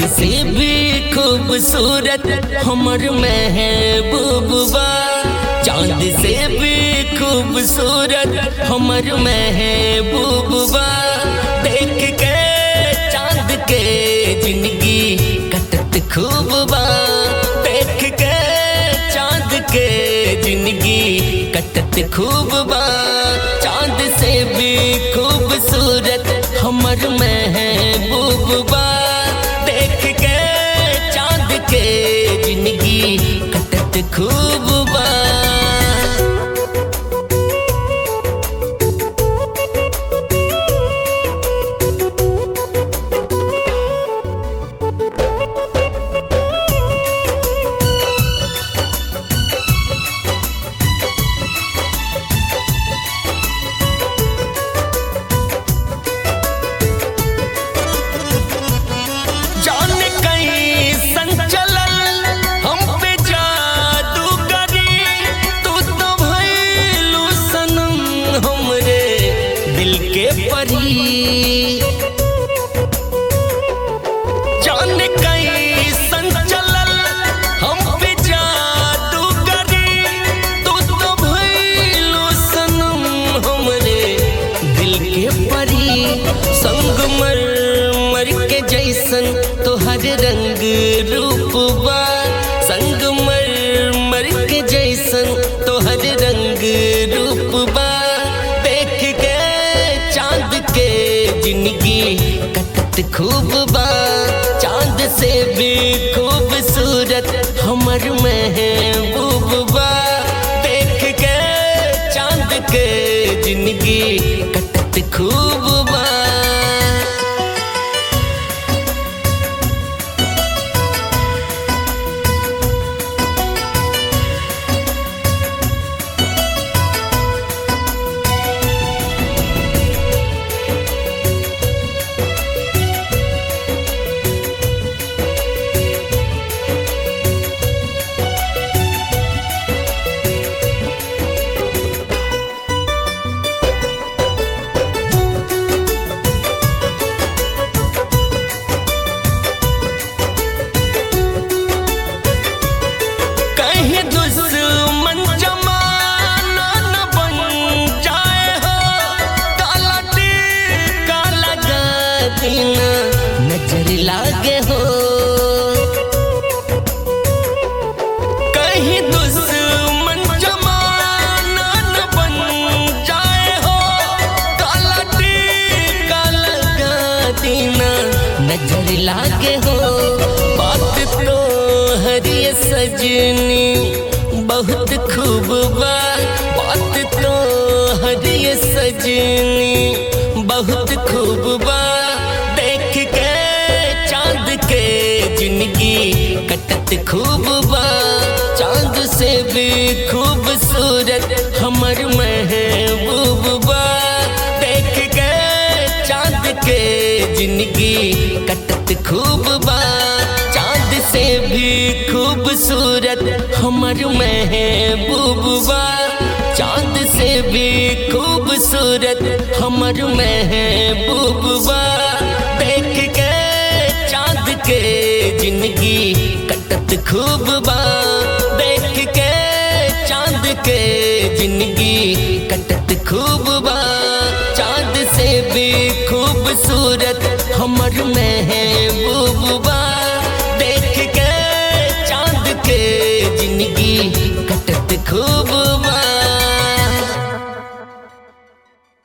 से भी खूबसूरत हमर महबूबा चांद से भी खूबसूरत हमर महबूबा देख के चांद के जिंदगी कटत खूब बा देख के चांद के जिंदगी कटत खूब बा चांद से भी खूबसूरत हमर महबूबा देख के चांद के जिंदगी कटत खूब बा जाने कहीं संचलन हम पे जादू करी तू तो भइलू सनम हमरे दिल के परी जाने कहीं संचलन हम पे जादू करी तू तो भइलू सनम हमरे दिल के परी संग मर मर के जैसन तोहर रंग रूपबा संग मर मर के जैसन तोहर रंग रूपबा देख के चांद के जिंदगी कटत खूब बा चांद से भी खूबसूरत हमर महबूबा देख के चांद के जिंदगी कटत खूब बा कहीं दुश्मन जमाना न बन जाए हो काला टीका लगा देना नजर लागे हो कहीं दुश्मन जमाना न बन जाए हो काला टीका लगा देना नजर लागे हो बात तो हरिय सजनी बहुत खूब बा बात तो हरिय सजनी बहुत खूब बा देख के चांद के जिंदगी कटत खूब बा चांद से भी खूबसूरत हमर महबूबा देख के चांद के जिंदगी कटत खूब बा चांद से भी खूबसूरत हमर महबूबा चांद से भी खूबसूरत हमर महबूबा देख के चांद के जिंदगी कटत खूब बा देख के चांद के जिंदगी कटत खूब बा चांद से भी खूबसूरत हमर महबूबा देख के चांद के जिंदगी कटत खूब बा